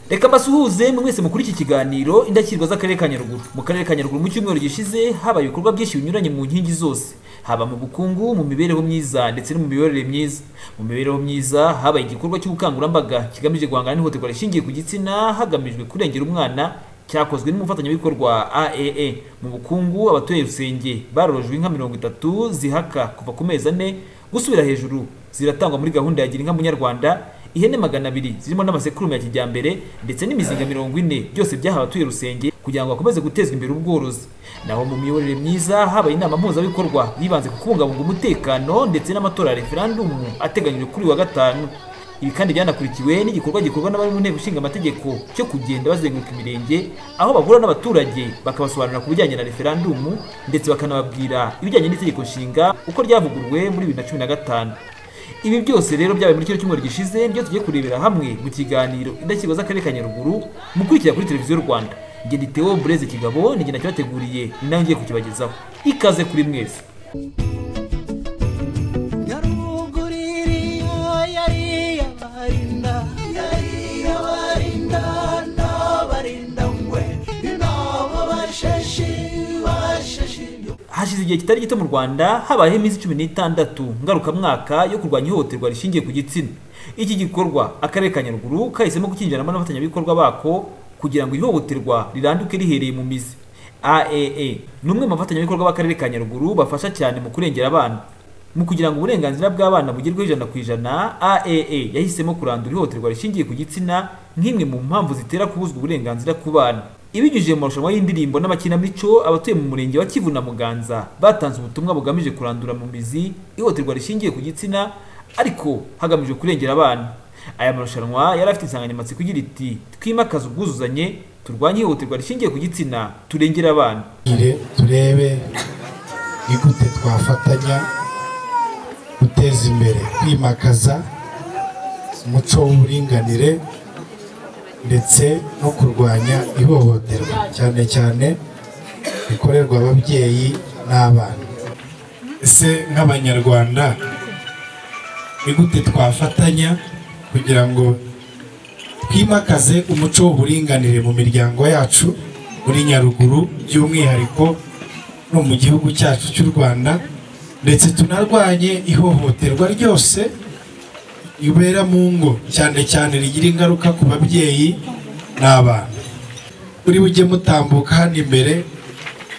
reka mbasuhuze mwe mwese mukuri iki kiganiro indashyikirwa z'akarere ka nyaruguru mu karere ka nyaruguru mu cyumweru gishize habaye ibikorwa byinshi binyuranye mu nkingi zose haba mu bukungu mu mibereho myiza ndetse no mu miyoborere myiza mu mibereho myiza habaye igikorwa cy'ubukangurambaga kigamije guhangana n'ihohoterwa rishingiye ku gitsina hagamijwe kurengera umwana cyakozwe n'umufatanyabikorwa aaa mu bukungu abatuye rusenge barorojwe inka mirongo itatu zihaka kuva ku mezi ane gusubira hejuru ziratangwa muri gahunda ya gira inka munyarwanda ihene magana abiri zirimo n'amasekurume ya kijyambere ndetse n'imizinga mirongo ine byose byahawe abatuye rusenge kugira ngo bakomeze gutezwa imbere ubworozi naho mu miyoborere myiza habaye inama mpuzabikorwa yibanze ku kubungabunga umutekano ndetse n'amatora ya referandumu ateganyijwe kuri uyu wa gatanu ibi kandi byanakurikiwe n'igikorwa gikorwa n'abari mu nteko ishinga amategeko cyo kugenda bazenguruka imirenge aho bahura n'abaturage bakabasobanurira ku bijyanye na referandumu ndetse bakanababwira ibijyanye n'itegeko nshinga uko ryavuguruwe muri bibiri na cumi na gatanu ibi byose rero byabaye muri kino cyumweru gishize nibyo tugiye kurebera hamwe mu kiganiro indashyikirwa z'akarere ka nyaruguru mukurikira kuri televiziyo rwanda njye ni teo bureze kigabo ni njye nakibateguriye ni nawe ngiye kukibagezaho ikaze kuri mwese hashize igihe kitari gito mu rwanda habayeho iminsi cumi n'itandatu ngarukamwaka yo kurwanya ihohoterwa rishingiye ku gitsina iki gikorwa akarere ka nyaruguru kahisemo kukinjiramo n'abafatanyabikorwa bako kugira ngo ihohoterwa riranduke rihereye mu mizi aaa ni umwe mu bafatanyabikorwa b'akarere ka nyaruguru bafasha cyane mu kurengera abana mu kugira ngo uburenganzira bw'abana bugerweho ijana ku ijana aaa yahisemo kurandura ihohoterwa rishingiye ku gitsina nk'imwe mu mpamvu zitera kubuzwa uburenganzira ku bana ibinyujije mu marushanwa y'indirimbo n'amakinamico abatuye mu murenge wa kivu na muganza batanze ubutumwa bugamije kurandura mu mizi ihohoterwa rishingiye ku gitsina ariko hagamijwe kurengera abana aya marushanwa yari afite insanganyamatsiko igira iti twimakaze ubwuzuzanye turwanye ihohoterwa rishingiye ku gitsina turengere abana turebe ni gute twafatanya guteza imbere kwimakaza umuco w'uburinganire ndetse no kurwanya ihohoterwa cyane cyane rikorerwa ababyeyi n'abana ese nk'abanyarwanda ni gute twafatanya kugira ngo twimakaze umuco w'uburinganire mu miryango yacu muri nyaruguru by'umwihariko no mu gihugu cyacu cy'u rwanda ndetse tunarwanye ihohoterwa ryose ribera mu ngo cyane cyane rigira ingaruka ku babyeyi n'abana buri bujye mutambuka hano imbere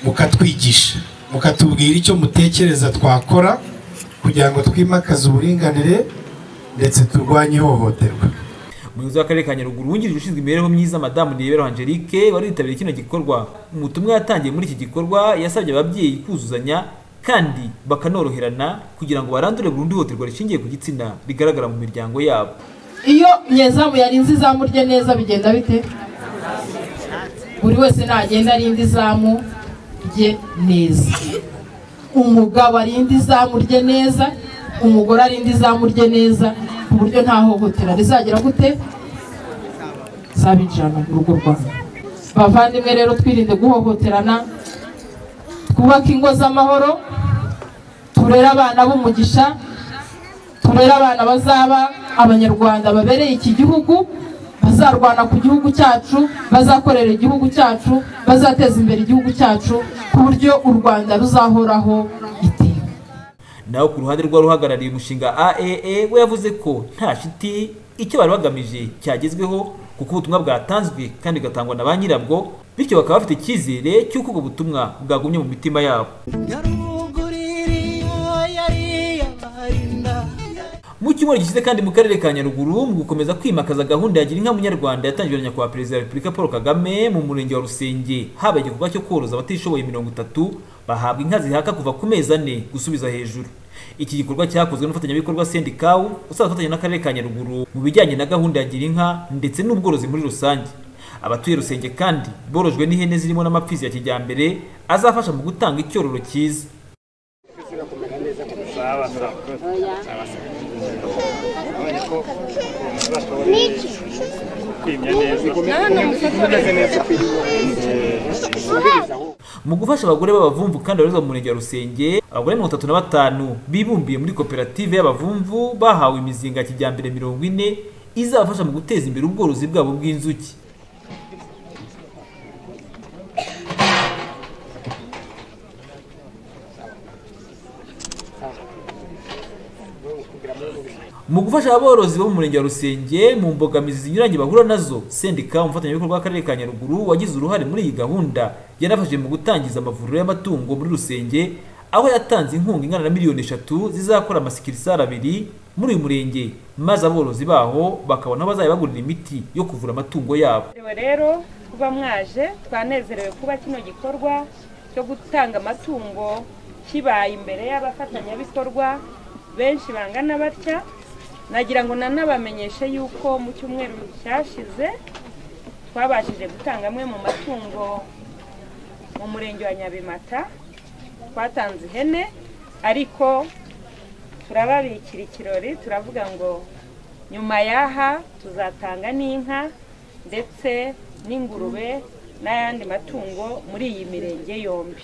mukatwigisha mukatubwira icyo mutekereza twakora kugira ngo twimakaze uburinganire ndetse turwanye ihohoterwa umuyobozi w'akarere ka nyaruguru wungirije ushinzwe imibereho myiza madamu nirebero angelique wari witabiriye kino gikorwa umutumwa yatangiye muri iki gikorwa yasabye ababyeyi kuzuzanya kandi bakanoroherana kugira ngo barandure burundu ihohoterwa rishingiye ku gitsina rigaragara mu miryango yabo iyo nyezamu yarinze izamu rye neza bigenda bite buri wese nagenda arinda izamu rye neza umugabo arinda izamu rye neza umugore arinda izamu rye neza ku buryo nta hohotera rizagera gute zabinjirana mu rugo rwabo bavandimwe rero twirinde guhohoterana twubake ingo z'amahoro turere abana b'umugisha turere abana bazaba abanyarwanda babereye iki gihugu bazarwana ku gihugu cyacu bazakorera igihugu cyacu bazateza imbere igihugu cyacu ku buryo u rwanda ruzahoraho iteka naho ku ruhande rw'uhagarariye umushinga aaa we yavuze ko nta shiti icyo bari bagamije cyagezweho kuko ubutumwa bwatanzwe kandi bugatangwa na ba nyirabwo bityo bakaba bafite icyizere cy'uko ubwo butumwa bwagumye mu mitima yabo mu cyumweru gishize kandi mu karere ka nyaruguru mu gukomeza kwimakaza gahunda ya gira inka munyarwanda yatangiwe na nyakubahwa perezida wa repubulika paul kagame mu murenge wa rusenge habaye igikorwa cyo koroza abatishoboye mirongo itatu bahabwa inka zihaka kuva ku mezi ane gusubiza hejuru iki gikorwa cyakozwe n'umufatanyabikorwa sendikawu usanzwe afatanya n'akarere ka nyaruguru mu bijyanye na gahunda ya gira inka ndetse n'ubworozi muri rusange abatuye rusenge kandi borojwe n'ihene zirimo n'amapfizi ya kijyambere azafasha mu gutanga icyororo cyiza mu gufasha abagore b'abavumvu kandi babarizwa mu murenge wa rusenge abagore mirongo itatu na batanu bibumbiye muri koperative y'abavumvu bahawe imizinga ya kijyambere mirongo ine izabafasha mu guteza imbere ubworozi bwabo bw'inzuki mu gufasha aborozi bo mu murenge wa Rusenge mu mbogamizi zinyuranye bahura nazo sendika umufatanyabikorwa w'akarere ka Nyaruguru wagize uruhare muri iyi gahunda yanafashije mu gutangiza amavuriro y'amatungo muri Rusenge aho yatanze inkunga ingana na miliyoni eshatu zizakora amasikirisari abiri muri uyu murenge maze aborozi baho bakabona aho bazajya bagurira imiti yo kuvura amatungo yabo rero kuba mwaje twanezerewe kuba kino gikorwa cyo gutanga amatungo kibaye imbere y'abafatanyabikorwa benshi bangana batya nagira ngo nanabamenyeshe yuko mu cyumweru cyashize twabashije gutanga amwe mu matungo mu murenge wa nyabimata twatanze ihene ariko turababikira ikirori turavuga ngo nyuma y'aha tuzatanga n'inka ndetse n'ingurube n'ayandi matungo muri iyi mirenge yombi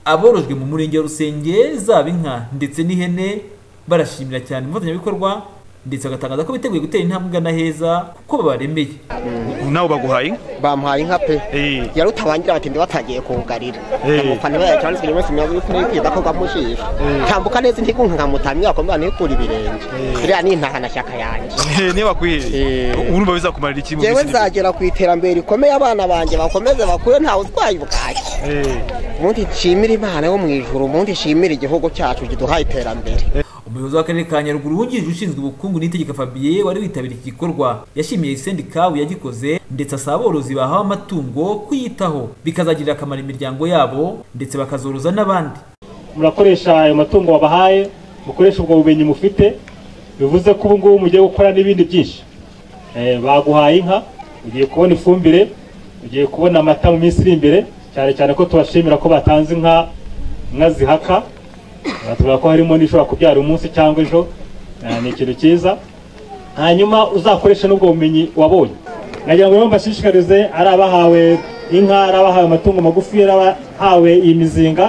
aborojwe mu murenge wa Rusenge zaba inka ndetse n'ihene barashimira cyane umufatanyabikorwa ndetse bagatangaza ko biteguye gutera intambwe igana heza kuko babaremeye nabo baguhaye bamuhaye inka pe Eh. yari utabangira batinde batangiye kugarira Eh. umufana we yacyanditswe buri munsi mirongo ine kwiza ko gamushisha tambuka neza indi nkamutamya wakomeza ntikura ibirenge iriya ni intahanashyaka yanjye niba bakwihe Eh. urumva bizakumarira iki mu yewe minsi iri nzagera ku iterambere rikomeye abana banjye bakomeze bakure ntawe utwaye ubwaki imbere? Eh. ubundi nshimire imana yo mu ijuru ubundi nshimire igihugu cyacu kiduhaye iterambere umuyobozi w'akarere ka nyaruguru wungirije ushinzwe ubukungu n'itegeko fabien wari witabiriye iki gikorwa yashimiye sendikabu yagikoze ndetse asaba aborozi bahawe amatungo kuyitaho bikazagirira akamaro imiryango yabo ndetse bakazoroza n'abandi murakoresha ayo matungo wabahaye mukoresha ubwo bumenyi mufite bivuze ko ubu ngubu mugiye gukora n'ibindi byinshi Eh, baguhaye inka ugiye kubona ifumbire ugiye kubona amata mu minsi iri imbere cyane cyane ko tubashimira ko batanze inka inka zihaka Eh, tuvuga ko harimo n'ishobora kubyara umunsi cyangwa ejo Eh, ni ikintu cyiza hanyuma uzakoresha n'ubwo bumenyi wabonye nagira ngo rero mbashishikarize ari abahawe inka ari abahawe amatungo magufi ari abahawe iyi mizinga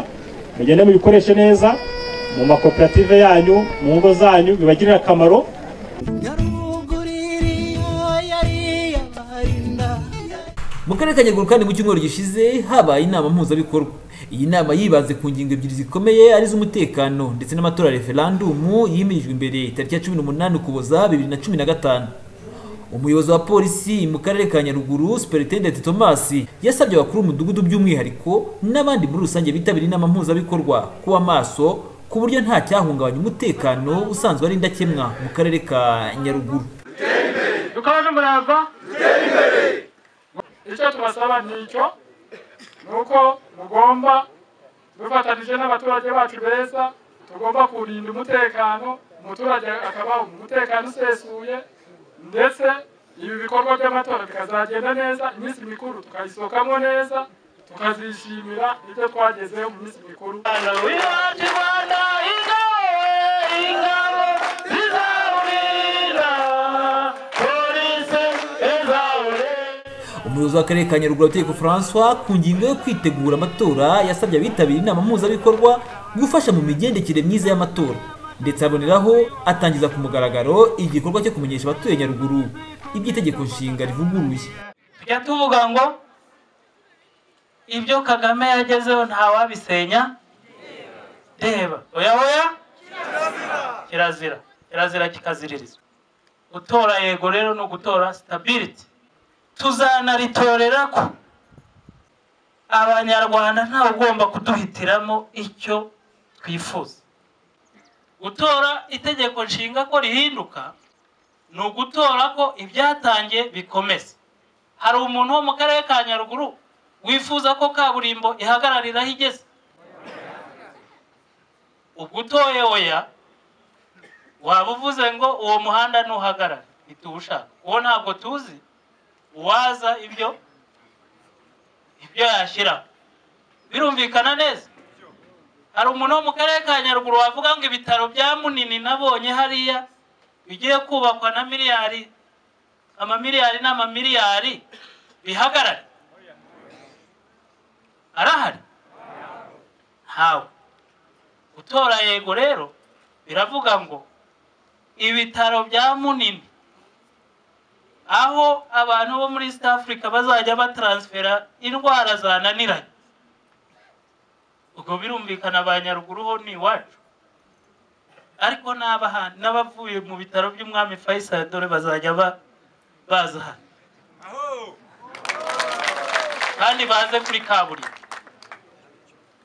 mugende mubikoreshe neza mu makoperative yanyu mu ngo zanyu bibagirire akamaro mu karere ka nyaruguru kandi mu cyumweru gishize habaye inama mpuzabikorwa iyi nama yibanze ku ngingo ebyiri zikomeye ari iz'umutekano ndetse n'amatora ya referandumu yimirijwe imbere tariki ya cumi n'umunani ukuboza bibiri na cumi na gatanu umuyobozi wa polisi mu karere ka nyaruguru superintendent thomas yasabye abakuru b'umudugudu by'umwihariko n'abandi muri rusange bitabira inama mpuzabikorwa kuba maso ku buryo nta cyahungabanya umutekano usanzwe ari indakemwa mu karere ka nyaruguru dukomeje umurava icyo tubasaba ni icyo ni uko mugomba dufatanyije n'abaturage bacu beza tugomba kurinda umutekano umuturage akabaho mu mutekano usesuye ndetse ibi bikorwa by'amatora bikazagenda neza iminsi mikuru tukayisohokamo neza tukazishimira ibyo twagezeho mu minsi mikuru umuyobozi w'akarere ka nyaruguru ategeko francois ku ngingo yo kwitegura amatora yasabye abitabiriye inama mpuzabikorwa gufasha mu migendekere myiza y'amatora ndetse aboneraho atangiza ku mugaragaro igikorwa cyo kumenyesha abatuye nyaruguru iby'itegeko nshinga rivuguruye tujya tuvuga ngo ibyo kagame yagezeho ntawabisenya reba oya oya kirazira kirazira kikaziririzwa gutora yego rero ni ugutora sitabiriti tuzanaritorera ko abanyarwanda ntawe ugomba kuduhitiramo icyo twifuza gutora itegeko nshinga ko rihinduka ni ugutora ko ibyatangiye bikomeza hari umuntu wo mu karere ka nyaruguru wifuza ko kaburimbo ihagararira aho igeze ubwo utoye oya waba uvuze ngo uwo muhanda ntuhagarare ntituwushaka uwo ntabwo tuzi uwaza ibyo ibyo yashyira birumvikana neza hari umuntu wo mu karere ka nyaruguru wavuga ngo ibitaro bya munini nabonye hariya bigiye kubakwa na miliyari amamiliyari n'amamiliyari bihagarare arahari ntawe gutora yego rero biravuga ngo ibitaro bya munini aho abantu bo muri east africa bazajya bataransfera indwara zananiranye ubwo birumvikana ba nyaruguru ho ni iwacu ariko n'abaha n'abavuye mu bitaro by'umwami Faisal dore bazajya ba- baza hano kandi baze kuri kaburimbo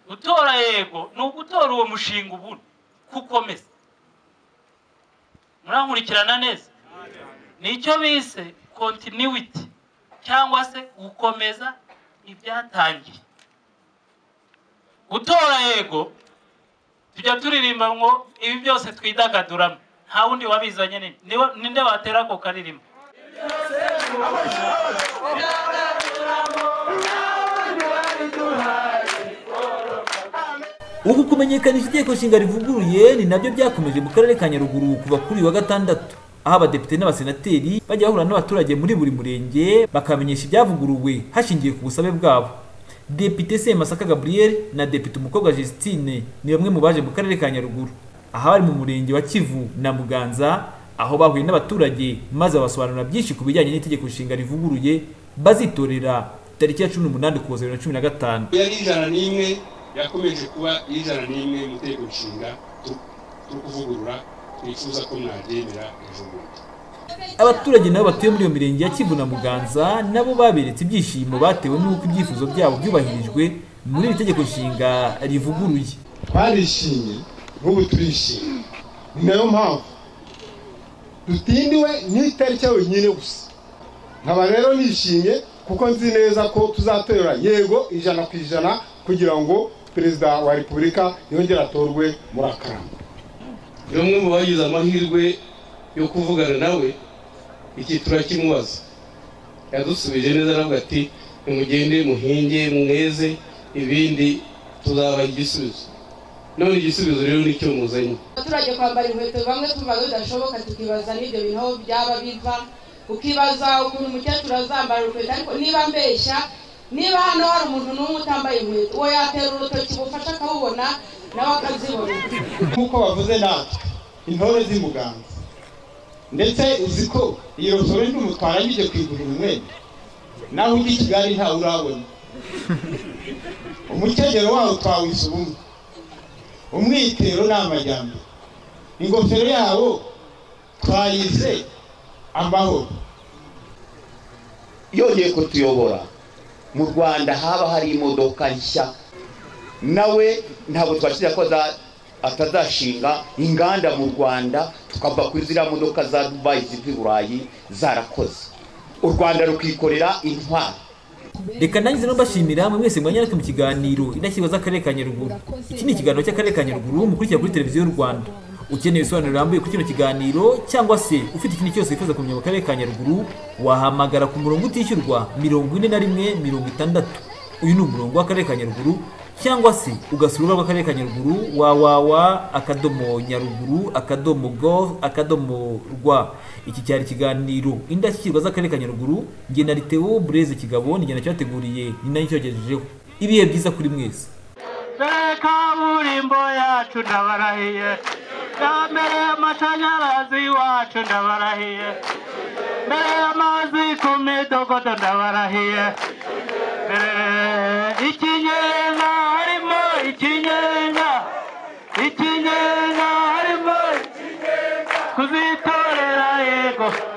gutora yego ni ugutora uwo mushinga ubundi kukomeza murankurikirana neza nicyo bise continuity cyangwa se gukomeza ibyatangiye gutora yego tujya turirimba ngo ibi byose twidagaduramo nta wundi wabizanye nini Niwe- ninde watera ako karirimbo uku kumenyekanisha itegeko nshinga rivuguruye ni nabyo byakomeje mu karere ka nyaruguru kuva kuri uyu wa gatandatu aho abadepite n'abasenateri bajya bahura n'abaturage muri buri murenge bakamenyesha ibyavuguruwe hashingiwe ku busabe bwabo depite semasaka gabriel na depite umukobwa justine ni bamwe mu baje mu karere ka nyaruguru aha bari mu murenge wa kivu na muganza aho bahuye n'abaturage maze babasobanurira byinshi ku bijyanye n'itegeko nshinga rivuguruye bazitorera tariki ya cumi n'umunani ukuboza bibiri na cumi na gatanu yari ijana n'imwe yakomeje kuba ijana n'imwe mu itegeko nshinga tu- turi kuvugurura twifuza ko mwaryemera ejo bundi abaturage nabo batuye muri iyo mirenge ya Kivu na Muganza nabo baberetse ibyishimo batewe n'uko ibyifuzo byabo byubahirijwe muri iri tegeko nshinga rivuguruye twarishimye n'ubu turishimye ni nayo mpamvu dutindiwe n'itariki yonyine gusa nkaba rero nishimye kuko nzi neza ko tuzatora yego ijana ku ijana kugira ngo perezida wa repubulika yongere atorwe muri akarama ni umwe mu bagize amahirwe yo kuvugana nawe iki turakimubaza yadusubije neza aravuga ati nimugende muhinge mweze ibindi tuzabaha igisubizo none igisubizo rero nicyo muzanye abaturage kwambara inkweto bamwe tuba bidashoboka tukibaza n'ibyo bintu aho byaba biva ukibaza ukuntu umukecuru azambara urukweto ariko niba mbeshya niba hano hari umuntu n'umwe utambaye inkweto uwo yatera urutoki bufasha akawubona nawe akazibona nk'uko bavuze natwe intore z'imuganza ndetse uzi ko iyo sore n'umutwara njye kwigurira umwenda naho ujya i kigali ntawe urabona umukenyero wawe twawisa ubumwe umwitero ni amajyambere ingofero yabo twayise amahoro yongeye kutuyobora mu rwanda haba hari imodoka nshya nawe ntabwo twashyize ko aza- atazashinga inganda mu rwanda tukava kuri ziriya modoka za dubayi ziva i burayi zarakoze u rwanda rukikorera intwaro reka nangize no mbashimira mwe mwese mwanyarake mu kiganiro indashyirwa z'akarere ka nyaruguru iki ni ikiganiro cy'akarere ka nyaruguru mukurikira kuri televiziyo y'u rwanda ukeneye ibisobanuro birambuye kuri kino kiganiro cyangwa se ufite ikindi cyose wifuza kumenya mu karere ka nyaruguru wahamagara ku murongo utishyurwa mirongo ine na rimwe mirongo itandatu uyu ni umurongo w'akarere ka nyaruguru cyangwa se ugasura urubuga rw'akarere ka nyaruguru wawawa akadomo nyaruguru akadomo gov akadomo rwa iki cyari ikiganiro indashyikirwa z'akarere ka nyaruguru nge na liteo bureze kigabo ni jye nacyateguriye ni nayo icyogejejeho ibihe byiza kuri mwese Be kaburimbo yacu ndabarahiye mbere y'amashanyarazi iwacu ndabarahiye mbere y'amazi ku midogodo ndabarahiye mbere ikinyenga harimo ikinyenga ikinyenga harimo kuzitorera yego